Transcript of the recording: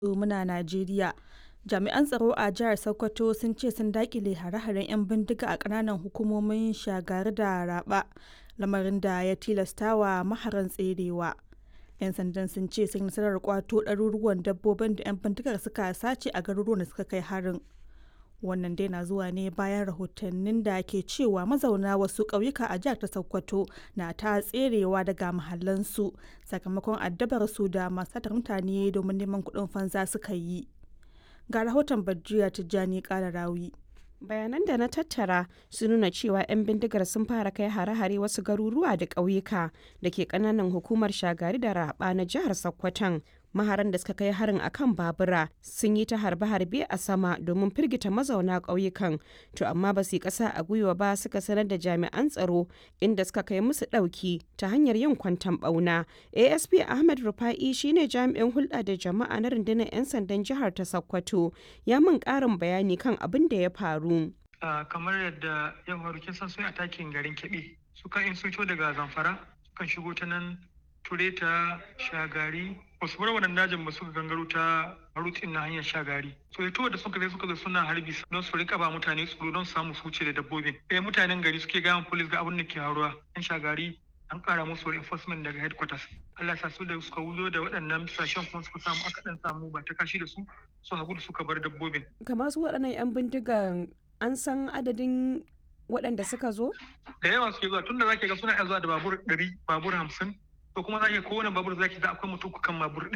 muna Najeriya. Jami'an tsaro a jihar Sokoto sun ce sun dakile hare-haren 'yan bindiga a ƙananan hukumomin Shagari da Raba, lamarin da ya tilastawa maharan tserewa. 'Yan sandan sun ce sun yi nasarar kwato ɗaruruwan dabbobin da 'yan bindigar suka sace a garuruwan da suka kai harin. Wannan dai na zuwa ne bayan rahotannin da ke cewa mazauna wasu ƙauyuka a jihar ta Sokoto na ta tserewa daga mahallansu sakamakon addabar su da masu satar mutane domin neman kuɗin fansa suka yi. Ga rahoton Badriya Tijjani Kalarawi. bayanan da na tattara sun nuna cewa 'yan bindigar sun fara kai hare-hare wasu garuruwa da ƙauyuka da ke ƙananan hukumar shagari da raba na jihar sokoton maharan da suka kai harin akan babura sun yi ta harbe-harbe a sama domin firgita mazauna ƙauyukan to amma ba su yi ƙasa a gwiwa ba suka sanar da jami'an tsaro inda suka kai musu ɗauki ta hanyar yin kwantan ɓauna asp ahmed rufa'i shine jami'in hulɗa da jama'a na rundunar 'yan sandan jihar ta sokoto ya min ƙarin bayani kan abin da ya faru kamar yadda ya faru kin san sun atakin garin keɓe sukan in sun daga zamfara sukan shigo ta nan tureta shagari wasu bar wannan dajin ba suka gangaro ta rutin na hanyar shagari so ito da suka zai suka zo suna harbi don su rika ba mutane tsoro don samu su wuce da dabbobin eh mutanen gari suke gaya police ga abin da ke haruwa yan shagari an kara musu reinforcement daga headquarters Allah sa su da suka wuzo da waɗannan sashen kuma suka samu aka dan samu ba ta kashi da su su hagu da suka bar dabbobin kamar su waɗannan yan bindigan an san adadin waɗanda suka zo da yawa suke zuwa tunda zaki ga suna zuwa da babur ɗari babur hamsin to kuma za ki kowane babur zaki ga akwai mutum kan babur ɗaya